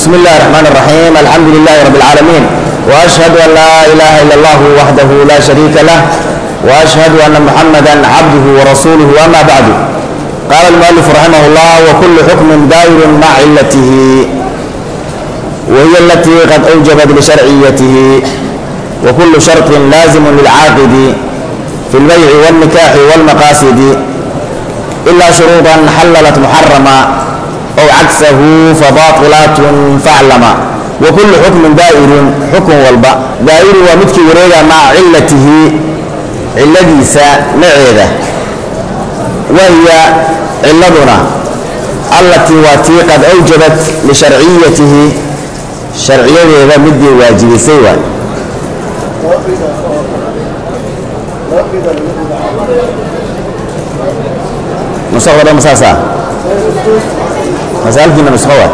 بسم الله الرحمن الرحيم الحمد لله رب العالمين وأشهد أن لا إله إلا الله وحده لا شريك له وأشهد أن محمدا عبده ورسوله أما بعد قال المؤلف رحمه الله وكل حكم دائر مع علته وهي التي قد أوجبت لشرعيته وكل شرط لازم للعاقد في البيع والنكاح والمقاصد إلا شروطا حللت محرما أو عكسه فباطلات فاعلما وكل حكم دائر حكم والبا دائر ومدك وريدا مع علته علديسا معيدة وهي علدنا التي واتي قد أوجبت لشرعيته شرعية إذا مدي واجب سوى نسخة ولا مساسة مسألة نسخة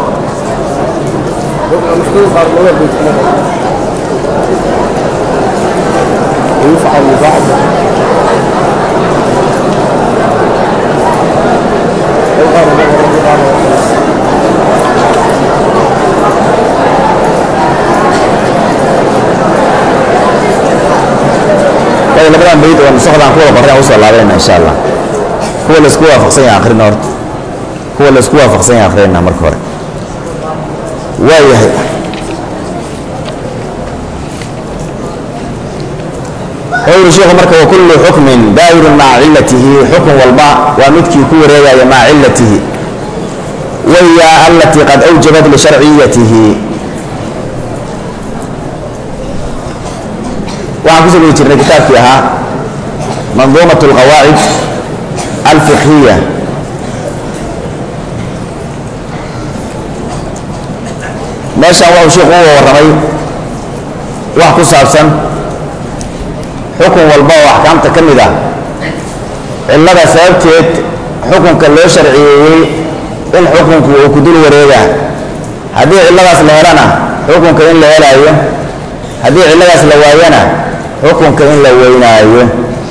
ويفعل بعض طيب labadan bayd oo nusakdan kuwada qorray usoo laabanayna insha allah kuwa la isku waafaqsan yahay akhrina horta kuwa la isku waafaqsan yahay akhrina marka hore waa yahay wuxuu sheekhu marka wa kullu xukmin daa'irun maca cillatihi xukun walba waa midkii ku wareegaya maca cillatihi wahiya alatii qad awjabat lisharciyatihi waxaan kusoo geli jirnay kitaabkii ahaa manduumat alqawaacid alfiqhiya meeshaan waxuu sheekhu uga warramay wax ku saabsan xukun walba oo axkaamta ka mid ah cillada sababteed xukunka loo sharciyeeyey in xukunku uu ku dul wareegaa haddii cilladaas la helana xukunka in la helaayo haddii cilladaas la waayana xukunka in la weynaayo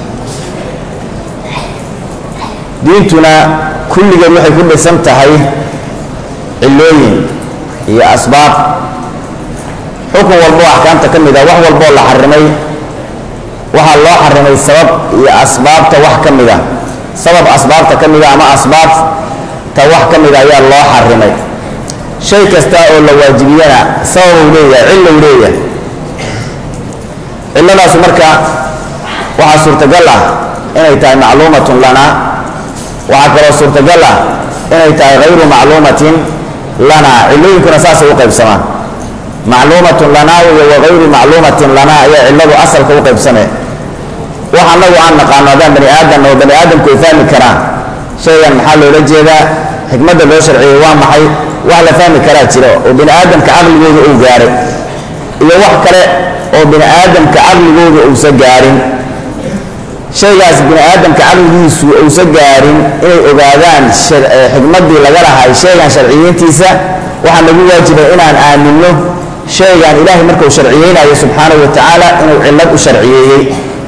diintuna kulligeed waxay ku dhisan tahay cillooyin iyo asbaab xukun walba oo axkaamta ka mid ah wax walbaoo la xarimay waxaa loo xarimay sabab iyo asbaabta wax ka mid a sabab asbaabta ka mida ama asbaabta wax ka mida ayaa loo xarimay shay kasta oo la waajibiyana sababuu leeyahay cillow leeyahay cilladaasu marka waxaa suurtagal ah inay tahay macluumatun lana waxaa kaloo suurtagal ah inay tahay hayru macluumatin lana cillooyinkuna saasay u qaybsamaan macluumatun lana iyo wagayru macluumatin lana ayaa cilladu asalka u qaybsamee wax annagu aan naqaano haddaan bani aadan oo bani aadamku ay fahmi karaan shaygan maxaa loola jeedaa xikmadda loo sharciyey waa maxay wax la fahmi karaa jira oo bani aadamka caqligooda uu gaaray iyo wax kale oo bini aadamka caqligooda uusa gaarin shaygaas bini aadamka caqligiisu uusa gaarin inay ogaadaan xikmaddii laga lahay shaygan sharciyeyntiisa waxaa nagu waajibay inaan aaminno shaygan ilaahay markuu sharciyeynayo subxaanahu wa tacaala inuu cillad u sharciyeeyey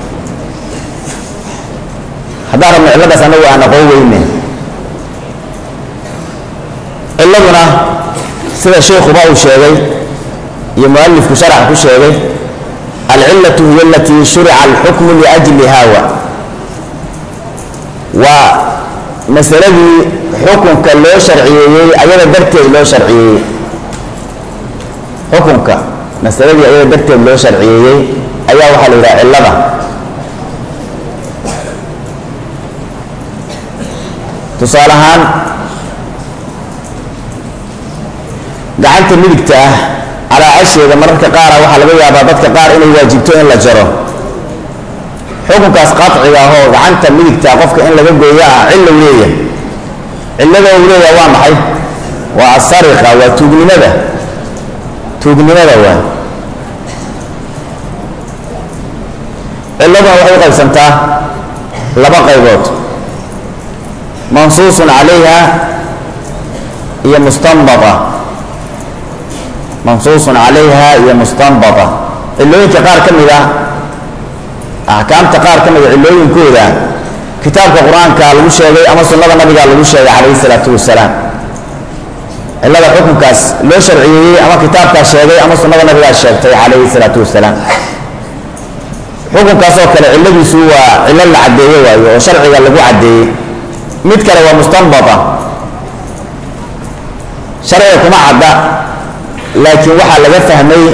haddaan rabno cilladaas annagu aan aqoon weyne cilladuna sida sheikhuba uu sheegay iyo mualifku sharaxa ku sheegay alcillatu hiya alatii shurica alxukmu liajlihawa waa masaladii xukunka loo sharciyeeyey ayada darteed loo sharciyeeyey xukunka masaladii ayada darteed loo sharciyeeyey ayaa waxaa la yidhaha cillada tusaale ahaan gacanta midigta ah calaacasheeda mararka qaara waxaa laga yaabaa dadka qaar inay waajibto in la jaro xukunkaas qaciga ahoo gacanta midigta qofka in laga gooyo ah cillow leeyahay cillada uu leeyahay waa maxay waa asariqa waa tuugnimada tuugnimada waa cilladuna waxay u qaybsantaa laba qaybood mansuusun calayha iyo mustanbata mansuusun calayha iyo mustanbata cillooyinka qaar ka mid ah axkaamta qaar ka mida cillooyinkooda kitaabka qur-aanka lagu sheegay ama sunnada nabiga lagu sheegay calayhi salaatu wasalaam cillada xukunkaas loo sharciyeeyey ama kitaabkaa sheegay ama sunnada nabigaa sheegtay calayhi salaatu wasalaam xukunkaasoo kale cilladiisu waa cillo la caddeeye waayo oo sharciga lagu caddeeyey mid kale waa mustanbata sharciga kuma cadda laakiin waxaa laga fahmay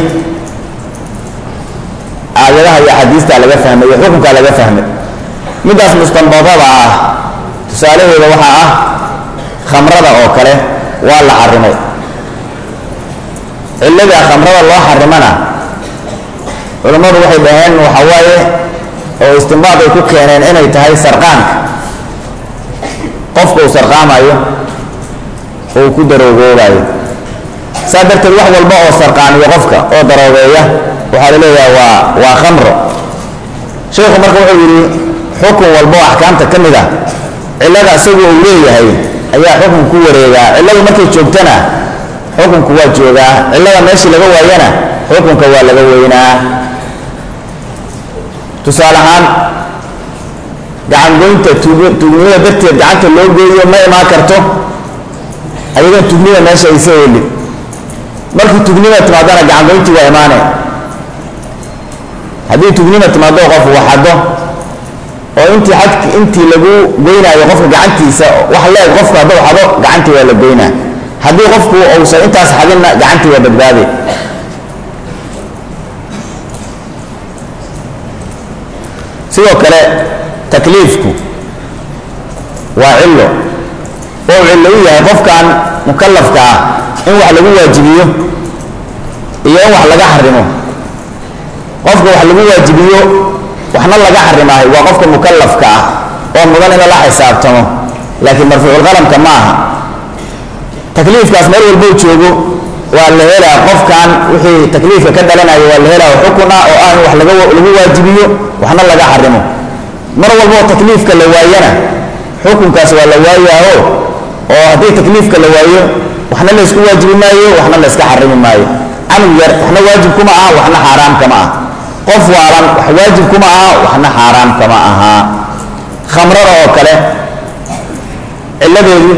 aayadaha iyo axaadiistaa laga fahmay iyo xukunkaa laga fahmay middaas mustanbadada ah tusaalaheeda waxaa ah khamrada oo kale waa la xarimay cillada khamrada loo xarimana culammadu waxay dhaheen waxa waaye oo istimbaad ay ku keeneen inay tahay sarqaanka qofka uu sarqaamayo oo uu ku daroogoobayo saa darteed wax walba oo sarqaamiyo qofka oo daroogeeya waxaa la leeyaha waa waa khamro sheekhu marka wuxuu yidhi xukun walba oo axkaamta ka mid ah cillada isagu uu leeyahay ayaa xukun ku wareegaa cilladu markay joogtana xukunku waa joogaa cillada meeshii laga waayana xukunka waa laga weynaa tusaale ahaan gacangoynta tuugnimada darteed gacanta loo geeyo ma imaan karto ayadoon tugnida meesha aysa helin markii tugnima timaadana gacangoyntii waa imaane haddii tugnima timaado qof waxado oo intii xad intii lagu goynaayo qofka gacantiisa wax leeg qofku hadduu xado gacantii waa la goynaa haddii qofku uusan intaas xadinna gacantii waa badbaade sidoo kale takliifku waa cillo oo cillo u yahay qofkan mukalafka ah in wax lagu waajibiyo iyo in wax laga xarimo qofka wax lagu waajibiyo waxna laga xarimaayo waa qofka mukalafka ah oo mudan in lala xisaabtamo laakiin marfuuculqalamka ma aha takliifkaas meel walbou joogo waa la helaa qofkan wixii takliifka ka dhalanaya waa la helaa xukun ah oo ah in wax laga lagu waajibiyo waxna laga xarimo mar walboo takliifka la waayana xukunkaas waa la waayaaho oo haddii takliifka la waayo waxna la isku waajibi maayo waxna la iska xarimi maayo canug yar waxna waajib kuma aha waxna xaaraam kama ah qof waalan wax waajib kuma aha waxna xaaraam kama aha khamrada oo kale cilladeedu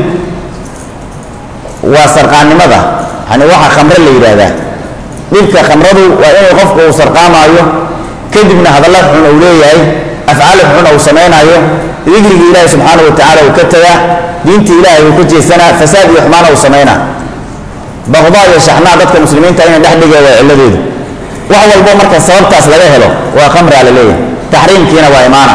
waa sarqaannimada yani waxa khamre la yidhaahdaa dhibka khamradu waa inuu qofku uu sarqaamaayo kadibna hadalla xun uu leeyahay afcaal xun uu samaynaayo dikrigii ilaahi subxaana wa tacaala uu ka tagaa diintii ilaahay uu ka jeesanaa fasaad iyo xumaana uu samaynaa baqdaa iyo shaxnaa dadka muslimiinta inay dhex dhigee waa cilladeedu wax walbo marka sababtaas laga helo waa khamraa la leeyahay taxriimkiina waa imaana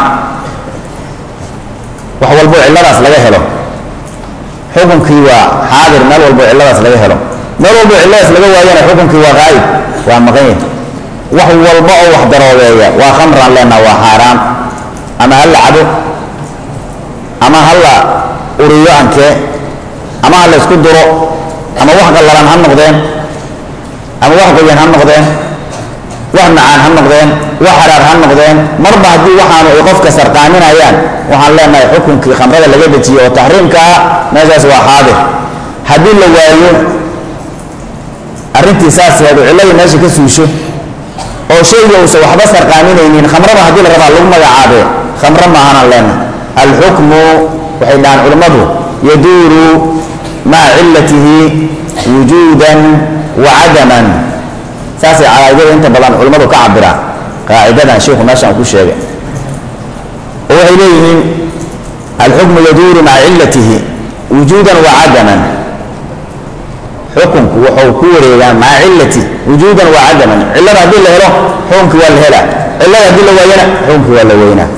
wax walbo cilladaas laga helo xukunkii waa xaadir meel walbo cilladaas laga helo meel walbo cilladaas laga waayana xukunkii waa qaayib waa maqan yahay wax walba oo wax daroobeeya waa khamraan leenaha waa xaaraam ama ha la cabo ama ha la uriyo ankee ama ha la isku duro ama wax qallalan ha noqdeen ama wax qoyan ha noqdeen wax macaan ha noqdeen wax haraar ha noqdeen marba haddii waxaanu ay qofka sarqaaminayaan waxaan leenahay xukunkii khamrada laga dejiye oo taxriimka ah meeshaas waa xaadir haddii la waayo arrintii saas heedu cilladii meesha ka suusho oo shayga uusan waxba sarqaaminaynin khamrada haddii la rabaa lagu magacaabee khamro maahanaan leenahay alxukmu waxay dhahaan culimmadu yaduuru maca cillatihi wujuudan wa cadaman saasay calaa'idada inta badan culimmadu ka cabiraan qaacidadan sheikhu meeshaan ku sheegay oo waxay leeyihiin alxukmu yaduuru maca cillatihi wujuudan wa cadaman xukunku wuxuu ku wareegaa maca cillati wujuudan wa cadaman cillada haddii la helo xukunkii waa la helaa cillada haddii la waayana xukunkii waa la weynaa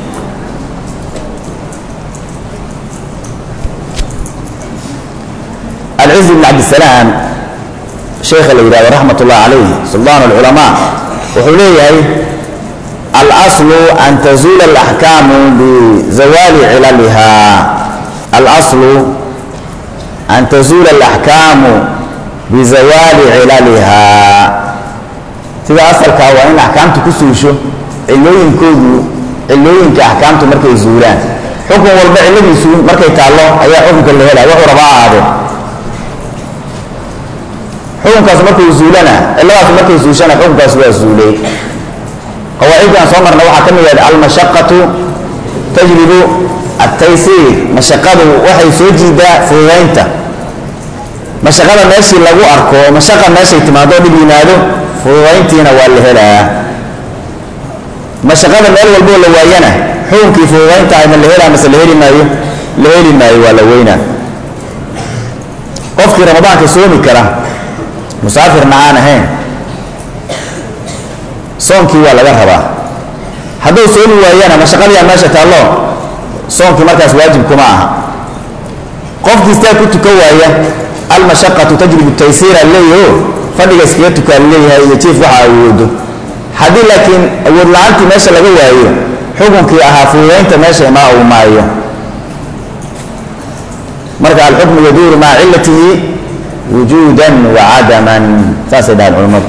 alciz bn cabdisalaam sheekha la yidhahdo raxmat ullahi calayh suldaan alculamaa wuxuu leeyahay alaslu an tazuula alaxkaamu bizawaali cilaliha alaslu an tazuula alaxkaamu bizawaali cilaliha sida asalkaa waa in axkaamtu ku suusho cilooyinkoodu cilooyinka axkaamtu markay zuulaan xukun walba cilladiisu markay taallo ayaa xukunka la helaya wuxuu rabaa ahaadee xukunkaas markuu zuulana cilladaas markay suushana xukunkaas waa zuulay qawaaciddan soo marna waxaa ka mid yahay almashaqatu tajribu altaysiir mashaqadu waxay soo jiidaa fududaynta mashaqada meeshii lagu arko oo mashaqa meeshay timaado dhib yimaado fududayntiina waa la helaa mashaqada meel walboo la waayana xukunkii fududaynta ma la helaa mase la heli maayo la heli maayo waa la weynaa qofkii ramadaanka soomi kara musaafirna aan ahayn soonkii waa laga rabaa hadduu soomi waayana mashaqadiyaa meesha taallo soonkii markaas waajib kuma aha qofkii istaa ku tukan waaya almashaqatu tajribu taysiira leeyaho fadhiga iskaga tukaa leeyahay iyo jiif waxa awoodo haddii laakiin awood la-aantii meesha laga waayo xukunkii ahaa fududaynta meesha imaa uu maayo marka alxukmu yaduuru maca cilatihi wujuudan wa cadaman saasay dhahaan culimmadu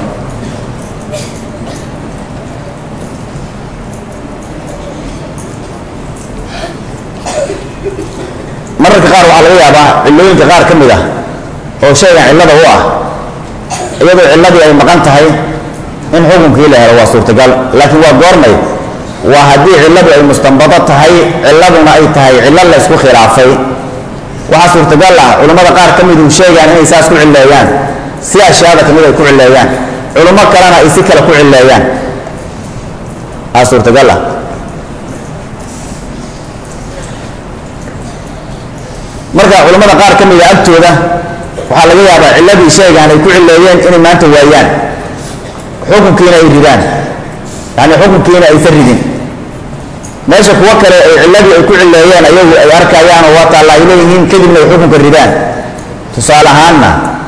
mararka qaar waxaa laga yaabaa cillooyinka qaar ka mid ah oo shaygan cillada u ah iyadoo cilladii ay maqan tahay in xukunkii la helo waa suurtagal laakiin waa goormay waa haddii cilladu ay mustanbado tahay cilladuna ay tahay cillo la ysku khilaafay waxaa suurtagal ah culimmada qaar ka midu sheegaan inay saas ku cilleeyaan si ashyaada kamid ay ku cilleeyaan culummo kalena ay si kale ku cilleeyaan aa suurtagal ah marka culimmada qaar ka mida agtooda waxaa laga yaabaa cilladii sheegaan ay ku cilleeyeen inay maanta waayaan xukunkiina ay ridaan yani xukunkiina aysan ridin meesha kuwo kale ay cilladii ay ku cilleeyeen ayagu ay arkayaan oo waa taalla ay leeyihiin kadibna ay xukunka ridaan tusaale ahaanna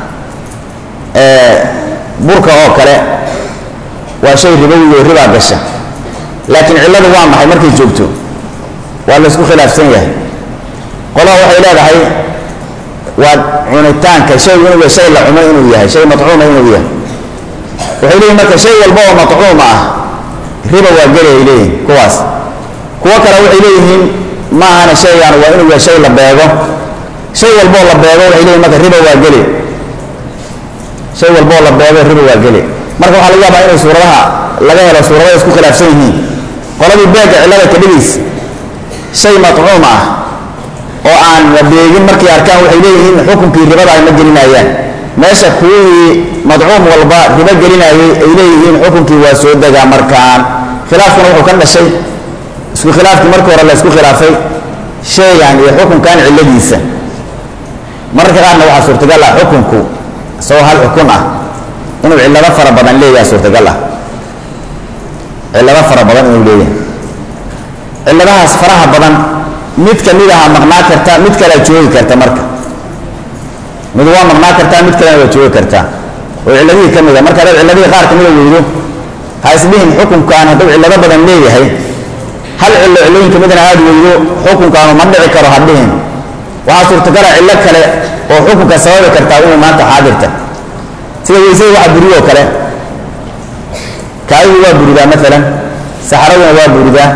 burka oo kale waa shay ribowi oo ribaa gasha laakiin cilladu waa maxay markay joogto waa la isku khilaafsan yahay qolaha waxay leedahay waa cunitaanka shaygu inuu yahay shay la cumo inuu yahay shay matcuuma inuu yahay waxay leeyihin marka shay walba oo matcuum ah riba waa geli ay leeyihin kuwaas kuwo kale waxay leeyihiin ma ahana shaygan waa inuu yahay shay la beego shay walboo la beego waxay leeyihin marka riba waa geli shay walboo la beego riba waa geli marka waxaa laga yaabaa inay suuradaha laga helo suuradaha isku khilaafsan yihiin qoladii beega cillada ka dhigiis shay matcuum ah oo aan la beegin markay arkaan waxay leeyihiin xukunkii ribada ay ma gelinayaan meesha kuwii madcuum walba ribo gelinayay ay leeyihiin xukunkii waa soo degaa markaan khilaafkuna wuxuu ka dhashay isku khilaafkii markii hore la isku khilaafay shaygan iyo xukunkan cilladiisa mararka qaarna waxaa suurtagal ah xukunku isagoo hal xukun ah inuu cillado fara badan leeyahay suurtagal ah cillado fara badan inuu leeyahay cilladahaas faraha badan mid ka mid aha maqnaa karta mid kalea joogi karta marka mid waa maqnaa kartaa mid kalena waa joogi kartaa oo cilladihii ka mid a marka hadaad cilladihii qaar kamida weydo ha isdhihin xukunkan hadduu cillado badan leeyahay hal cillo cillooyinka midna aad weydo xukunkaanu ma dhici karo ha dhihin waxaa suurtagala cillo kale oo xukunka sababi kartaa inuu maanta xaadirta sida weysada waxa buriyoo kale kaadidu waa buridaa maalan saxaraduna waa buridaa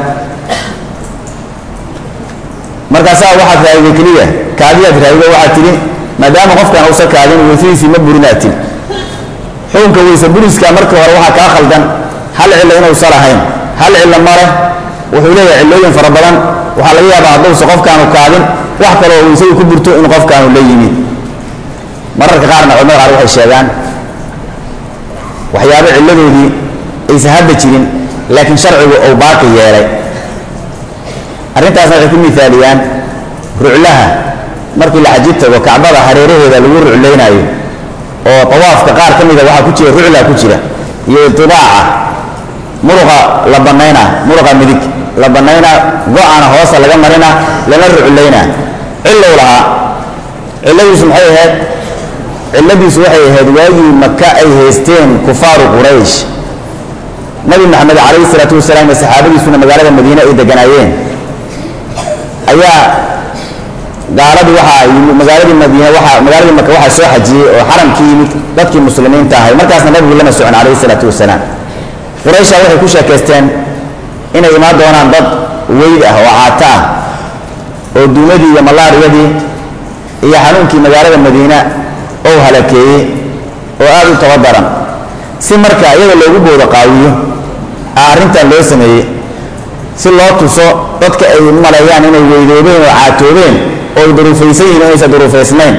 markaasaa waxaad raadiday keliya kaadiyaad raadido waxaad tidhi maadaama qofkan uusa kaadin weysadiisii ma burinaad tidhi xukunka weyse buriska marka hore waxaa kaa khaldan hal cillo inuusa lahayn hal cillo male wuxuu leeyahay cillooyin fara badan waxaa laga yaabaa hadduusa qofkaanu kaadin wax kale oo weysadu ku burto inuu qofkaanu la yimid mararka qaarna culamada qaar waxay sheegaan waxyaabo cilladoodii aysan hadda jirin laakiin sharcigu uu baaqi yeelay arrintaasna waxay ku miaaliyaan ruclaha markii la xaji tago kacbada hareeraheeda lagu ruclaynaayo oo tawaafka qaar ka mida waxaa ku jira rucla ku jira iyo idibaaca muruqa la banaynaa muruqa midig la banaynaa go-ana hoosa laga marina lana ruclaynaa cilow lahaa cilladiisu maxay ahayd cilladiisu waxay ahayd waagii maka ay haysteen kufaaru quraysh nabi maxamed calayhi isalaatu wasalaam iyo saxaabadiisuna magaalada madiine ay deganaayeen ayaa gaaladii waxaa yimid magaaladii madiine waa magaaladii maka waxaa soo xajiyey oo xaramkii yimid dadkii muslimiinta ahay markaasna nabigu lama socon calayhi isalaatu wasalaam quraysha waxay ku sheekaysteen inay imaan doonaan dad weyd ah oo caata ah oo duumadii iyo malaariyadii iyo xanuunkii magaalada madiina ou halakeeyey oo aada u tabadaran si marka iyaga loogu boodo qaawiyo a arrintan loo sameeyey si loo tuso dadka ay maleeyaan inay weydoobeen oo caatoobeen oo ay duruufaysan yihin inaysan duruufaysnayn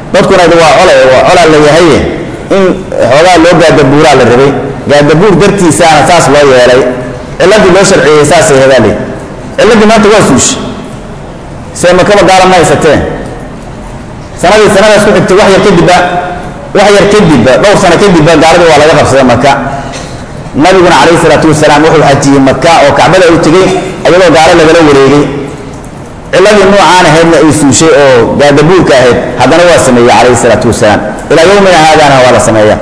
dadkuna waa cole waa colaa la yahaye in xoogaa loo gaadabuuraa la rabay gaadabuur dartiisaana saas loo yeelay ciladii loo sharciyey saasay hedaale ciladii maanta waa suushe see makaba gaala ma haysateen sanadii sanadaas ku xigtay wax yar kadibba wax yar kadibba dhowr sano kadibba gaaladii waa laga qabsaday maka nabiguna calayhi salaatu wasalaam wuxuu xajiyey maka oo kacbada u tegey ayadoo gaalo lagala wareegay ciladii nuucaan ahaydna ay suushay oo gaadabuurka ahayd haddana waa sameeyey calayhi salaatu wasalaam ilaa yowmina haadana waa la sameeya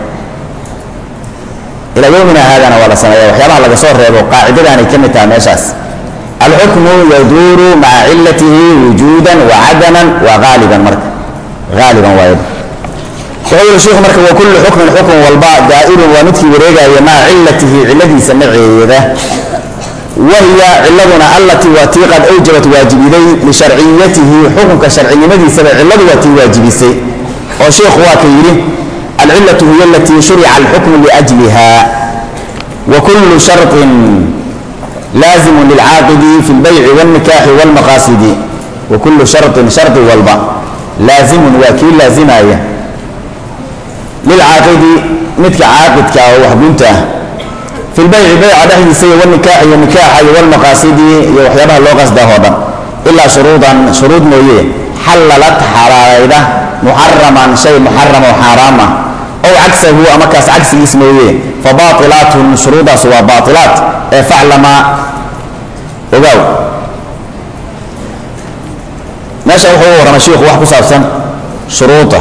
ilaa yowmina haadana waa la sameeya waxyaabaha laga soo reebo qaacidadaanay ka mid tahay meeshaas alxukmu yaduuru maca cilatihi wujuudan wa cadaman wa haaliban marka haaliban waayb wuxuu yihi sheikhu marka wa kullu xukmin xukun walba daa'irun waa midkii wareegaya maca cilatihi ciladiisa maceeda wahiya ciladuna allatii waa tii qad awjabat waajibiday lisharciyatihi xukunka sharcinimadiisaba ciladu waa tii waajibisay oo sheikhu waa ka yidhi alcilatu hiya alatii shurica alxukmu liajliha wa kullu sharطin laazimu lilcaaqidi fi lbayci wاlnikaaxi wاlmaqaasidi wa kullu sharطin shardi walba laazimun waa kii laazimaya lilcaaqidi midka caaqidka oo waxgunta ah fi lbayci bayca dhexdiisa iyo wnikaaxi iyo nikaaxa iyo wlmaqaasidi iyo waxyaabaha loo qasdaa oo dhan ilaa shuruudan shuruud mooye xalalad xalaalayda muxaraman shay muxaram oo xaaraam ah ow cagsahu ama kaas cagsigiis mooye fa baailaatun shuruudaas waa baailaat ee faclama ogaaw meesha wuxuu u warramay shiikhu wax ku saabsan shuruuda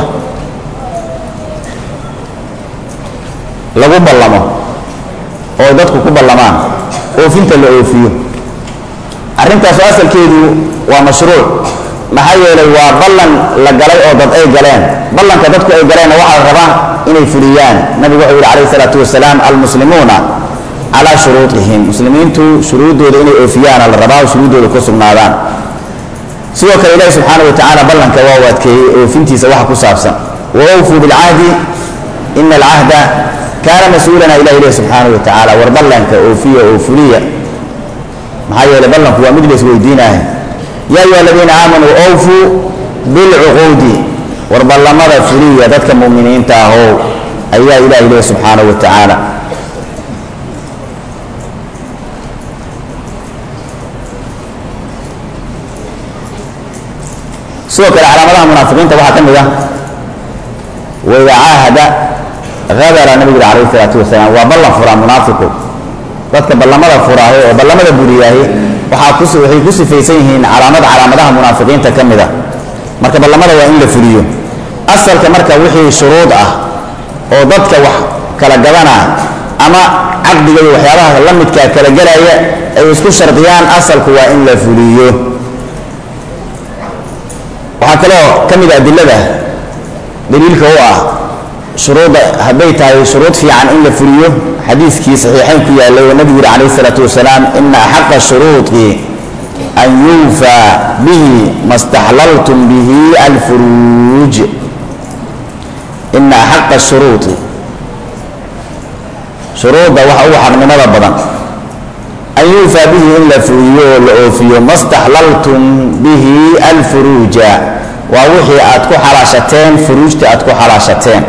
lagu ballamo oo dadku ku ballamaan oofinta la oofiyo arrintaasu asalkeedu waa mashruuc maxaa yeelay waa ballan la galay oo dad ay galeen ballanka dadku ay galeenna waxaa la rabaa inay fuliyaan nabigu wuxuu yihi calayhi salaatu wasalaam almuslimuuna calaa shuruudihim muslimiintu shuruuddooda inay oofiyaana la rabaa oo shuruuddooda ku sugnaadaan sidoo kale ilaahi subxaana wa tacaala ballanka waa u adkeeyey oofintiisa waxa ku saabsan wa awfuu bilcahdi ina alcahda kaana mas-uulana ilah ileh subxaana wa tacaala war ballanka oofiya oo fuliya maxaa yeeley ballanku waa mid lays weydiinaya yaa ayuha aladiina aamanuu awfuu bilcuquudi war ballamada fuliya dadka muminiinta ahow ayaa ilah ileh subxaana wa tacaala sidoo kale calaamadaha munaafiqiinta waxaa ka mid ah waida caahada adara nabigu yidhi alayh isalaatu wasalaam waa ballan furaa munaafiqu dadka ballamada furaahe oo ballamada buriyaahe waxaa ku waxay ku sifaysan yihiin calaamad calaamadaha munaafiqiinta ka mid a marka ballamada waa in la fuliyo asalka marka wixii shuruud ah oo dadka wax kala gadanaa ama caqdiga iyo waxyaabaha la midkaa kala gelaya ay isku shardiyaan asalku waa in la fuliyo waxaa kaloo ka mid a adilada daliilka u ah shuruudda hadday tahay shuruud fiican in la fuliyo xadiiskii saxiixayn ku yaallay oo nabigu yihi calayh isalaatu wasalaam ina axaqa shuruudi an yuufaa bihi ma staxlaltum bihi alfuruuj ina axaqa shuruudi shuruudda waxa ugu xaqnimada badan an yuufaa bihi in la fuliyo oo la oofiyo ma staxlaltum bihi alfuruuja waa wixii aad ku xalaashateen furuujta aad ku xalaashateen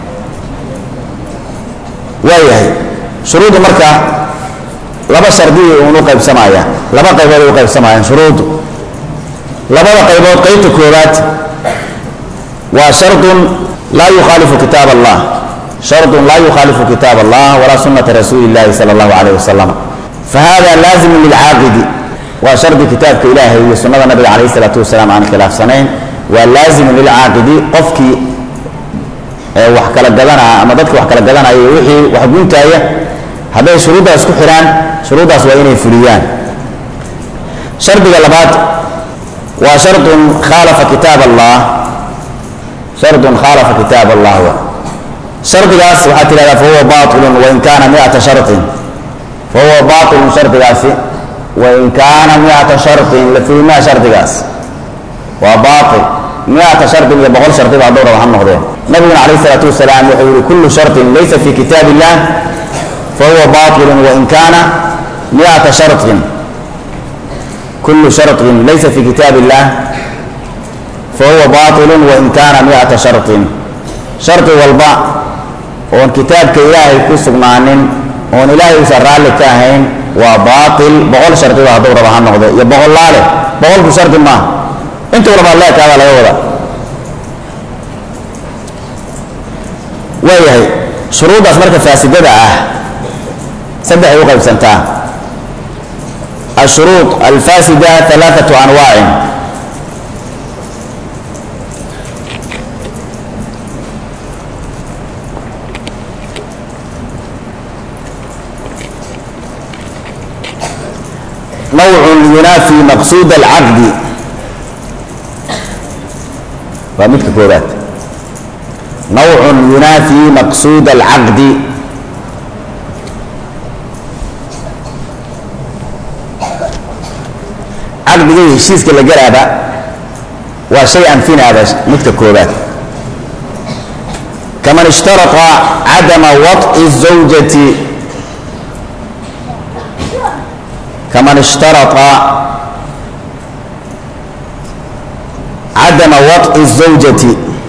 waayahay shuruuddu marka laba shardiya uunu qaybsamaya laba qaybood ay u qaybsamayaan shuruuddu labada qaybood qaybta koowaad waa shardun laa yukhaalifu kitaab allah shardun laa yukhaalifu kitaab allah walaa sunnata rasuuli illahi sala allahu calayh wasalam fahada laazimu lilcaaqidi waa shardi kitaabka ilaahay iyo sunnada nabiga calayh isalaatu wasalaam aan khilaafsanayn waa laazimu lilcaaqidi qofkii wax kala gadanaa ama dadka wax kala gadanaya wixii wax guntaaya hadday shuruuddaas ku xidhaan shuruuddaas waa inay fuliyaan shardiga labaad waa shardun khaalafa kitaab allah shardun khaalafa kitaab allah wa shardigaas waxaad tidhahdaa fahuwa baatilun wain kaana miata sharطin fahuwa baatilun shardigaasi wain kaana miata sharطin la fulimaa shardigaas waa baatil miata shardin iyo boqol shardiba hadduu raba ha noqdeen nabiguna calayh isalaatu wasalaam wuxuu yihi kullu sharطin laysa fi kitaab illah fahuwa baطilun wain kaana miata sharطin kullu sharطin laysa fi kitaab illah fahuwa baatilun wain kaana miata sharطin shardi walba oon kitaabka ilaahay ku sugnaanin oon ilaahay uusan raalli ka ahayn waa baatil boqol shardiba hadduu raba ha noqdo iyo boqollaale boqolku shardi maaha intuu rabaad leekaadaa laga wada waayahay shuruuddaas marka faasidada ah saddexay u qaybsantaa ashuruud alfaasida alaaatu anwaacin nawcun yunaafi maqsuud alcaqdi waa midka koobaad nawcun yunaafi maqsuud alcaqdi caqdiga iyo heshiiska la galaaba waa shay anfinaaba midka koobaad kaman ishtarata cadama waط'i الزawjati kaman ishtarata cadama waط'i الزawjati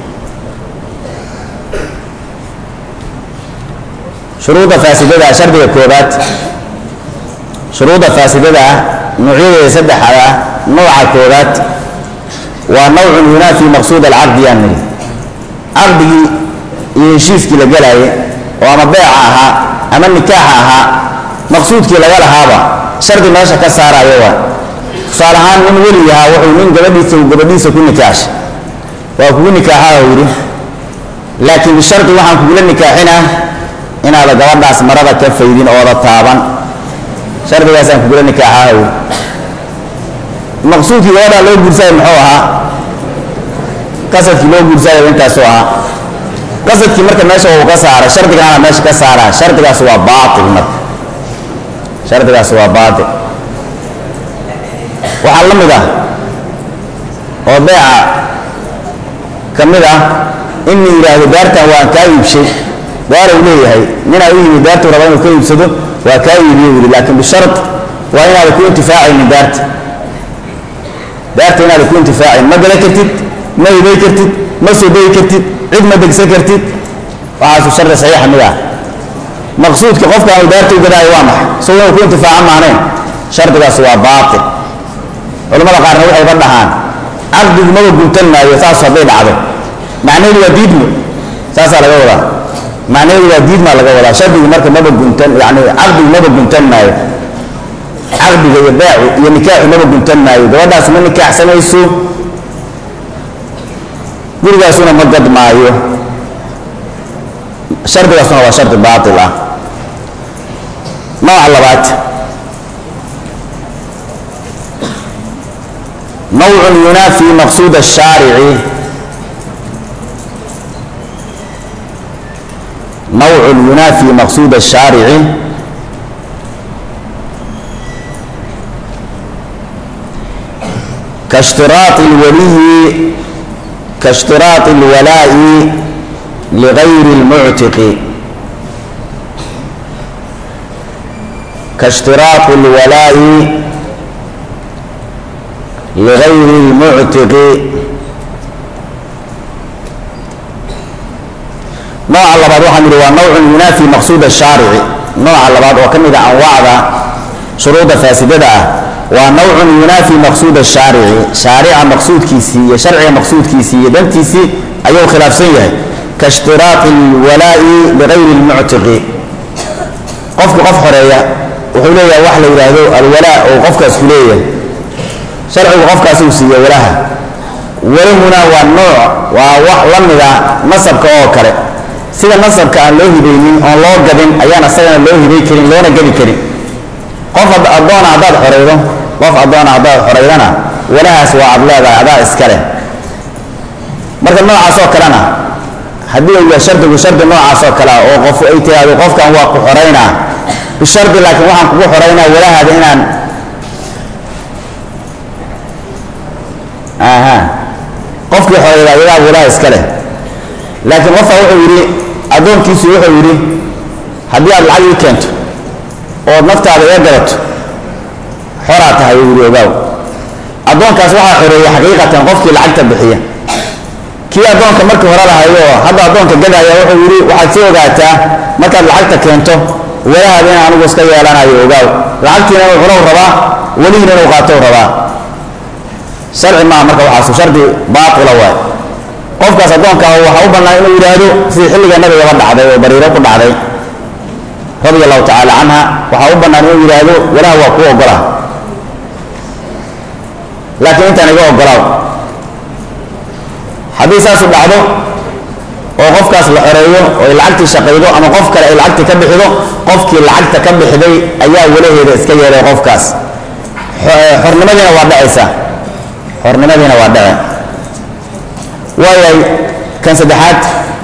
shuruudda faasidada shardiga koobaad shuruudda faasidada nuucyadeeda saddexda nooca koobaad waa nawcun yunaafi maqsuud alcaqdi yaan nidhi caqdigii iyo heshiiskii la galaayay oo ama beeca ahaa ama nikaaxa ahaa maqsuudkii laga lahaaba shardi meesha ka saarayo waa tusaale ahaan nin weli ahaa wuxuu nin gabadhiisa uu gabadhiisa ku nikaaxshay waa kugu nikaaxaa uu yidhi laakiin bishardi waxaan kugula nikaaxinaa inaada gabadhaas marada ka faydin ooda taaban shardigaasaan kugula nikaaxaa uu maqsuudkii gabadhaa loo guursayo muxuu ahaa qasadkii loo guursayo intaasuu ahaa qasadkii marka meesha uu ka saaray shardigaana meesha ka saaraa shardigaas waa baatil marka shardigaas waa baatil waxaa la mid ah oo beeca ka mid ah in la yidhaahdo daartan waan kaa iibshay daaruu leeyahay ninaa u yimid daartuu raba inuu ka iibsado waa kaa iibiyo yidhi laakiin bishard waa inaada ku intifaacaynin daarta daarta inaada ku intifaacayn ma gala kartid ma ibay kartid ma soo degi kartid cid ma degsan kartid waxaasu shardi saxiixa mid ah maqsuudka qofkaanu daarta u gadaayo waa maxay isagoo inuu ku intifaaca maanayn shardigaas waa baatil culamada qaarna waxayba dhahaan caqdigu maba guntan maayo saas hadday dhacdo macnaheedu waa diidmo saasaa laga wadaa macnaheedu waa diidmaa laga wadaa shardigu marka maba guntan yani caqdigu maba guntan maayo caqdiga iyo beecu iyo nikaaxu maba guntan maayo gabadhaas ma nikaaxsanayso gurigaasuna ma gad maayo shardigaasuna waa shardi baatil ah nooca labaad nawcun yunaafi maqsuud الshaarici nawcun yunaafi maqsuud الshaarici kaاshtiraaط اlwaliyi kaاshtiraaط اlwalaaءi ligayri اlmuctiqi kaاshtiraaط اlwalaaءi ligayri اlmuctiqi nooca labaad waxaan yidhi waa nawcun yunaafi maqsuud الshaarici nooca labaad oo ka mid a anwaacda shuruudda faasidada ah waa nawcun yunaafi maqsuud الshaarici shaarica maqsuudkiisii iyo sharciga maqsuudkiisii iyo dantiisii ayuu khilaafsan yahay kaاshtiraaطi اlwalaa'i ligayri اlmuctiqi qofki qof xoreeya wuxuu leeyahay wax la yidhaahdo alwalaa oo qofkaas ku leeyahay sharcigu qofkaasuu siiye walaha walahuna waa nooc waa wax la mida nasabka oo kale sida nasabka aan loo hibaynin oon loo gadin ayaan asagana loo hibay karin loona gadi karin qof addoona haddaad xoraydo qof addoona haddaad xoraydana walahaas waa ad leedahay adaa iskale marka noocaasoo kalena haddii uu yahay shardigu shardi noocaasoo kale ah oo qof ay tiraahdo qofkan waa ku xoraynaa bishardi laakiin waxaan kugu xoraynaa walahaada inaan aha qofkii xorayda ayagaa walaha iska leh laakiin qofka wuxuu yidhi addoonkiisu wuxuu yidhi haddii aad lacag ii keento ood naftaada iga gadato xoraa tahay uu yidhi ogaaw addoonkaas waxaa xoreeyey xaqiiqatan qofkii lacagta bixiya kii addoonka markii hore lahayo hadda addoonka gadaya wuxuu yidhi waxaad sii ogaataa markaad lacagta keento walahaada in anigu iska yeelanayo ogaaw lacagtiina inuu cunow rabaa welihiina inuu qaatow rabaa sharci maaha marka waxaasu shardi baatila waay qofkaas addoonka waxaa u bannaan inuu yidhaahdo sidii xilliga nabigaba dhacday oo bariiro ku dhacday radia allahu tacaala canha waxaa u bannaan inuu yidhaahdo walaha waa kuu ogola laakiin intaan iga ogolaaw haddii saasu dhacdo oo qofkaas la xoreeyo oo ay lacagtii shaqaydo ama qof kale ay lacagtii ka bixido qofkii lacagta ka bixiday ayaa walaheeda iska yeelay qofkaas xornimadiina waa dhacaysaa xornimadiina waa dhace waayay kan saddexaad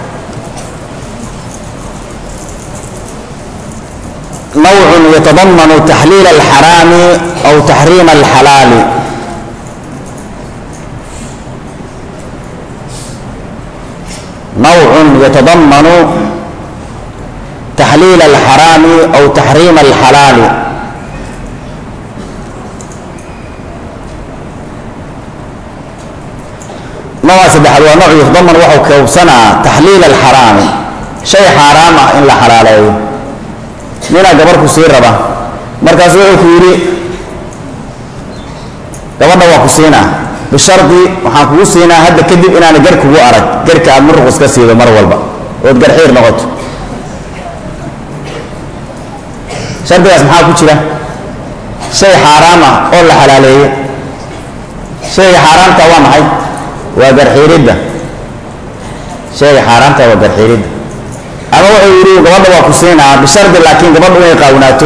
nawcun yatadamanu taxliil alxaraami aw taxriima alxalaali نوع يتضمن تحليل الحرام أو تحريم الحلال نوع سدحل ونوع يتضمن وحو كوبسنا تحليل الحرام شيء حرام إن لا حلالي من قبرك سير ربا مركز وحو gabadha waa ku siinaa bishardi waxaan kugu siinaa hadda kadib inaana gar kugu arag garka aad muruq iska siido mar walba ood garxiir noqoto shardigaas maxaa ku jira shay xaaraam ah oo la xalaaleeyo shayga xaaraamta waa maxay waa garxiiridda shayga xaaraamta waa garxiiridda ama wuxuu yidhi gabadha waa ku siinaa bishardi laakiin gabadhu inay qaawnaato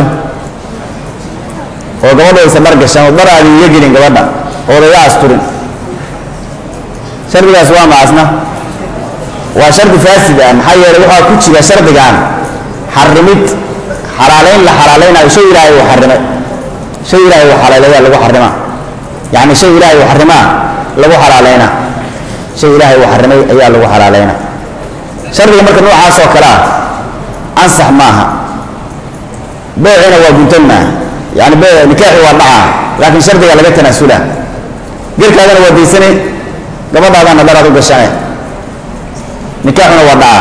oo gabadha aysan dhar gashan oo dhar aadi iga gelin gabadha ood iga asturin shardigaas waa macasna waa shardi faasid ah maxaa yeelay waxaa ku jira shardigan xarimid xalaalayn la xalaalaynayo shay ilaahay uu xarimay shay ilaahay uu xalaaleeyaa lagu xarimaa yacni shay ilaahay uu xarimaa lagu xalaalaynaa shay ilaahay uu xarimay ayaa lagu xalaalaynaa shardiga marka noocaas oo kale ah ansax maaha beecina waa guntan maaha yani be nikaaxi waa dhacaa laakiin shardiga laga tanaasula gerkaadana waa daysane gabadhaadana dharaad u gashane nikaaxuna waa dhacaa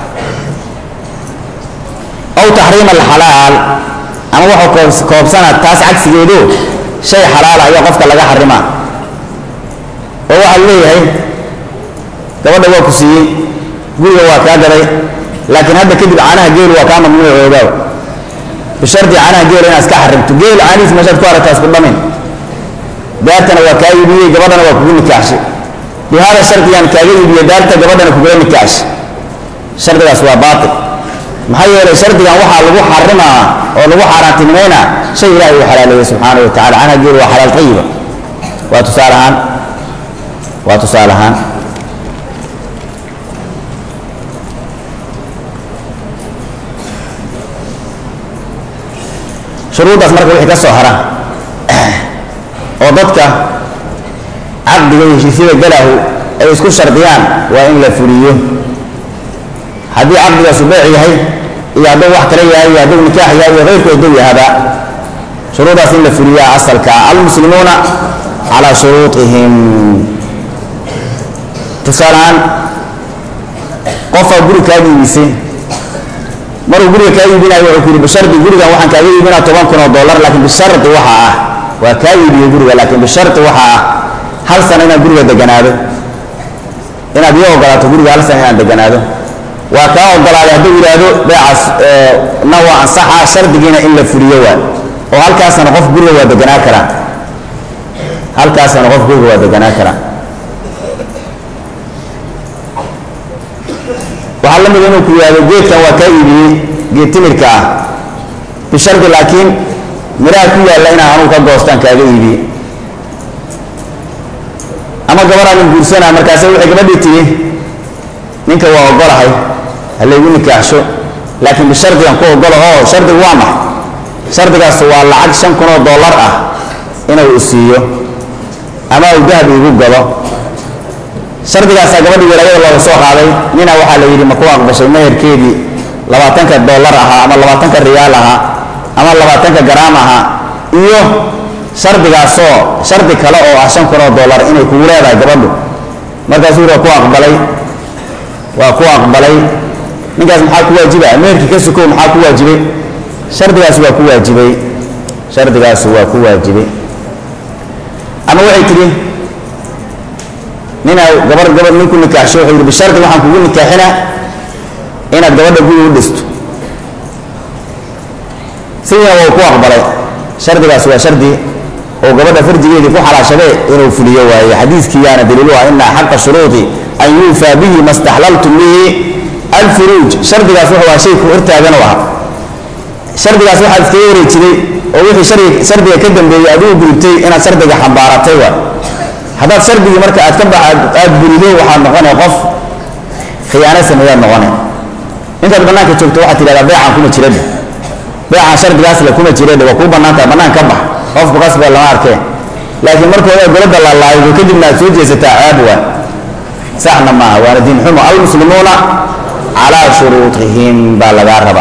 aw taxriim alxalaal ama waxuu koobsana taas cagsigeedu shay xalaala ayaa qofka laga xarimaa oo waxaa leeyahay gabadha waa ku siiyey guriga waa kaa gaday laakiin hadda kadib caanaha geelu waa kaa mamnuucoogaa bishardi caanaha geela inaad iska xarimto geel caanihiis meeshaad ku aragtaa isku dhamin daartana waa kaa iibiyey gabadhana waa kugu nikaaxshay bi hada shardigan kaaga iibiye daarta gabadhana kugula nikaaxshay shardigaas waa baatil maxaa yeelay shardigan waxaa lagu xarimaa oo lagu xaaraantinimaynaa shay ilahay uu xalaaleeyey subxaana wa tacala caanaha geel waa xalaal tayiba waa tusaale ahaan waa tusaale ahaan shuruuddaas marka wixii ka soo hara oo dadka caqdiga iyo heshiisyada galahu ay isku shardiyaan waa in la fuliyo haddii caqdigaasu beec yahay iyo hadduu wax kale yahay iyo hadduu nikaax yahay iyo keyrku hadduu yahaba shuruuddaas in la fuliyaa asalka almuslimuuna calaa shuruuطihim tusaalehaan qofaa guri kaa iibisay maruu guriga kaa iibinayo wuxuu ku yidhi bishardi gurigan waxaan kaaga iibinaa toban kun oo dollar laakiin bishardi waxa ah waa kaa iibiyo guriga laakiin bishardi waxa ah hal sana inaan guriga deganaado inaad ii ogolaato guriga hal sana inaan deganaado waa kaa ogolaaday hadduu yidhaahdo beecaas na waa ansaxa shardigiina in la fuliyo waa oo halkaasana qof guriga waa deganaa karaa halkaasana qof guriga waa deganaa karaa waxaa la mida inuu ku yihahdo geedkan waa kaa iibiyey geed timirka ah bishardi laakiin miraha ku yaalla inaan anugu ka goostaan kaaga iibiyey ama gabadhaan guursanaa markaase waxay gabadhii tigi ninka waa ogolahay ha laygu nikaaxsho laakiin bishardigan ku ogolo oo shardigu waa max shardigaas waa lacag shan kun oo dollar ah inuu isiiyo ama uu dahab iigu galo shardigaasaa gabadhii walaayada looga soo qaaday nina waxaa la yidhi ma ku aqbashay meherkeedii labaatanka dollar ahaa ama labaatanka riyaal ahaa ama labaatanka garaam ahaa iyo shardigaasoo shardi kale oo ah shan kun oo dollar inay kugu leedahay gabadhu markaasuu waa ku aqbalay waa ku aqbalay ninkaas maxaa ku waajiba meherkii ka sukow maxaa ku waajibay shardigaas waa ku waajibay shardigaas waa ku waajibay ama waxay tidhi ninaa gabar gabar nin ku nikaaxsho wuxuu yidhi bishardi waxaan kugu nikaaxinaa inaad gabadha guri u dhisto sidiina waa ku aqbalay shardigaas waa shardi oo gabadha farjigeedii ku xalaashade inuu fuliyo waaye xadiiskiiyaana daliilu ah ina xaqa shuruudi an yuufaa bihi ma staxlaltum bihi alfuruuj shardigaas wuxuu ah shay ku hortaagan u ahaa shardigaas waxaad iskaga wareejiday oo wixii shardi shardiga ka dambeeyey aad u gudubtay inaad shardiga xambaaratay waa haddaad shardigii marka aad ka ba aad burido waxaad noqonay qof khiyaano sameeyaad noqonay intaad bannaanka joogto waxaad tidhahdaa beecaan kuma jiradhe beecaan shardigaas le kuma jiradhe waa kuu bannaan tahay bannaan ka bax qofku qasba lama arkeen laakiin marka hore golada laalaayo kadibna aad soo jeesataa caab waa saxna maaha waana diin xumo almuslimuuna calaa shuruutihim baa lagaa raba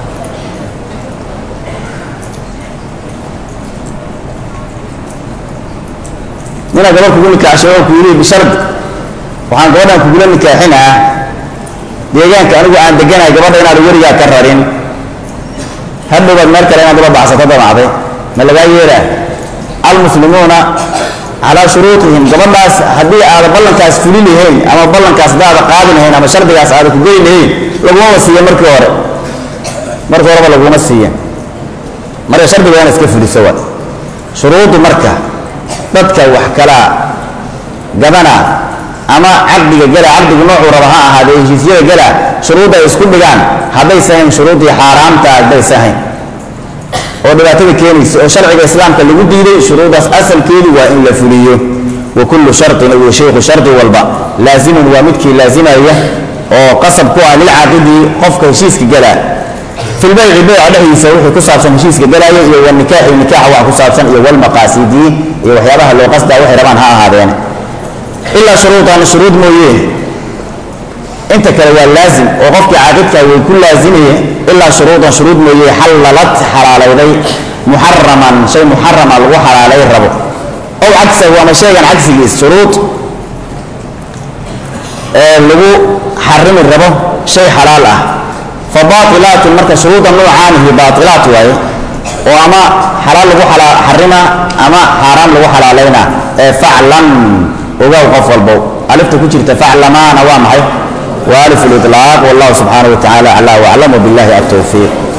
ninaa gabar kugu nikaaxshay oo ku yidhi bishardi waxaan gabadhan kugula nikaaxinaa deegaanka anigu aan deganahay gabadha inaad werigaa ka rarin hadhowbaad meel kale inaad ula baxsato damacday ma lagaa yeeraa almuslimuuna calaa shuruutihim gabadhaas haddii aada ballankaas fuli lahayn ama ballankaas hadaada qaadi lahayn ama shardigaas aada ku geli lahayn lagumama siiya markii hore markii horeba laguma siiya marka shardiga waa ina iska fuliso wa shuruuddu marka dadka wax kala gadana ama caqdiga gala caqdigu noocuu raba ha ahaadee heshiisyada gala shuruudda ay isku dhigaan haddaysa hayn shuruuddii xaaraamta haddaysa hayn oo dhibaatada keenaysa oo sharciga islaamka lagu diiday shuruuddaas asalkeedu waa in la fuliyo wa kullu shartin uu shaykhu shardi walba laazimun waa midkii laazimaya oo qasab ku ah lilcaaqidi qofka heshiiska galaa filbayci beyca dhexdiisa wixii ku saabsan heshiiska galaayo iyo wanikaaxi nikaaxa wax ku saabsan iyo walmaqaasidi iyo waxyaabaha loo qasdaa waxay rabaan ha ahaadeen ilaa shuruudan shuruud mooyee inta kale waa laazim oo qofkii caaqidka way ku laazimaya ilaa shuruudan shuruud mooye xallalad xalaalayday muxaraman shay muxarama lagu xalaalay rabo ow cagsahu ama sheegan cagsigiis shuruud ee lagu xarimi rabo shay xalaal ah fa baailaatun marka shuruuda noocaanihi baailaat waaye oo ama xalaal lagu xarima ama xaaraam lagu xalaalayna ee faclan ogow qof walbow alifta ku jirta faclamaana waa maxay وألف الإطلاق والله سبحانه وتعالى أعلى وأعلم بالله التوفيق